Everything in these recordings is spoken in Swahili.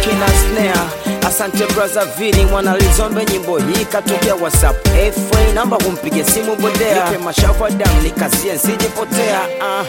kina snare asante braza vili mwana lizombe nyimbo hii katokea whatsapp fa namba kumpige simu bodea nipe mashavu ya damu nikazie nsijipotea uh,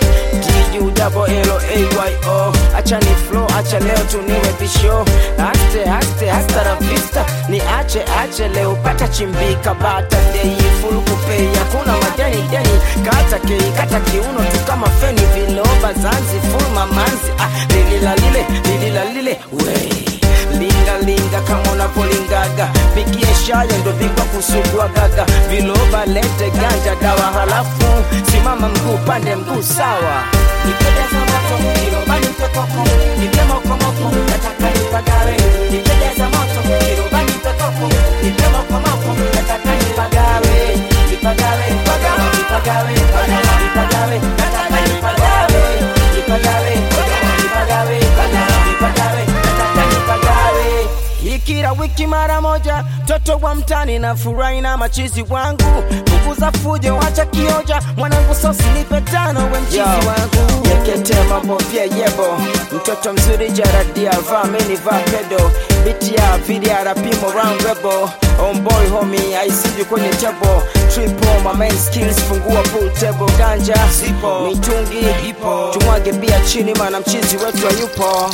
duayo acha ni flow acha leo tuniwe bisho aste aste hasta la vista ni ache ache leo pata chimbika bata dei full kupei hakuna madeni deni kata kei kata kiuno tu kama feni viloba zanzi full mamanzi ah, lilila lile lilila lile wey linga linga kama unavolingaga pigie shayo ndo bingwa kusugua gaga viloba lete ganja dawa halafu simama mguu pande mguu sawa nipendeza moto kiroba nipe koko nipe mokomoko nataka nipagawe nipendeza moto kiroba nipe koko nipe mokomoko nataka nipagawe nipagawe nipagawe nipagawe nipagawe nataka nipagawe nipagawe nipagawe nipagawe nataka nipagawe ikira wiki mara moja toto wa mtani na furahi na machizi wangu punguza fujo wacha kioja mwanangu sosi nipe tano we mchizi wangu yekete mambo pia yebo mtoto mzuri jaradia vaa meni vaa pedo biti ya vidia rapimo round rebel omboy homi aisiju kwenye tebo triple my main skills fungua pool table ganja zipo mitungi ipo tumwage bia chini mana mchizi wetu hayupo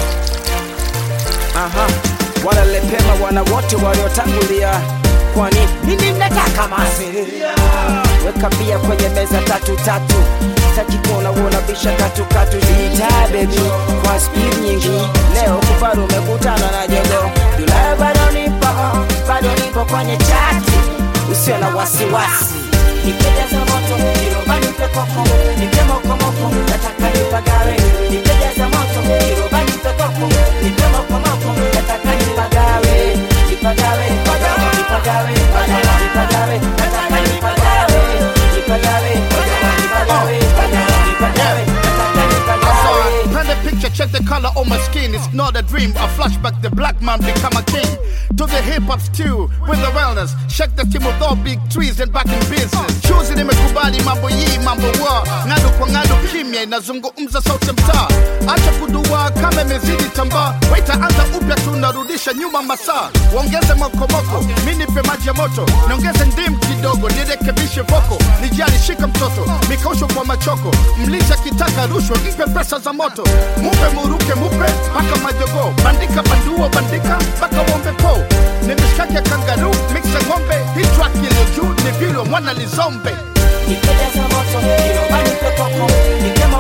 aha wanalepema wana wote waliotangulia kwani mimi nataka masi weka bia kwenye meza tatu tatu sitaki kuona uona bisha katu katu zita baby kwa speed nyingi leo kufaru umekutana na jogo Julaya bado nipo bado nipo kwenye chati usio na wasiwasi nipendeza moto kiroba nipe koko nipe mokomoko nataka nipagawe nipendeza moto kiroba nipe koko nipe mokomoko nataka nipagawe nipagawe nipagawe nipagawe nipagawe nataka nipagawe nipagawe nipagawe nipagawe nataka nipagawe Paint the picture, check the color on my skin. It's not a dream, a flashback. The black man become a king. To the hip hop stew with the wellness. Check the team with all big trees and back in business. Choose nimekubali mambo yi mambo wa ng'adu kwa ng'adu, kimya inazungumza sauti mtaa. Acha kudua kama imezidi tambaa, waita anza upya, tunarudisha nyuma masaa. Waongeze mokomoko, mi nipe maji ya moto, niongeze ndim kidogo, nirekebishe voko, nijali shika mtoto, mikausho kwa machoko, mlisha kitaka rushwa, mpe pesa za moto, mupe muruke, mupe mpaka majogo, bandika bandua, bandika mpaka wombe po, ni mishkaki ya kangaru, mixa ng'ombe, hii track iliyo juu ni vilo mwana lizombe nipendeza moto kiroba nipe koko nipe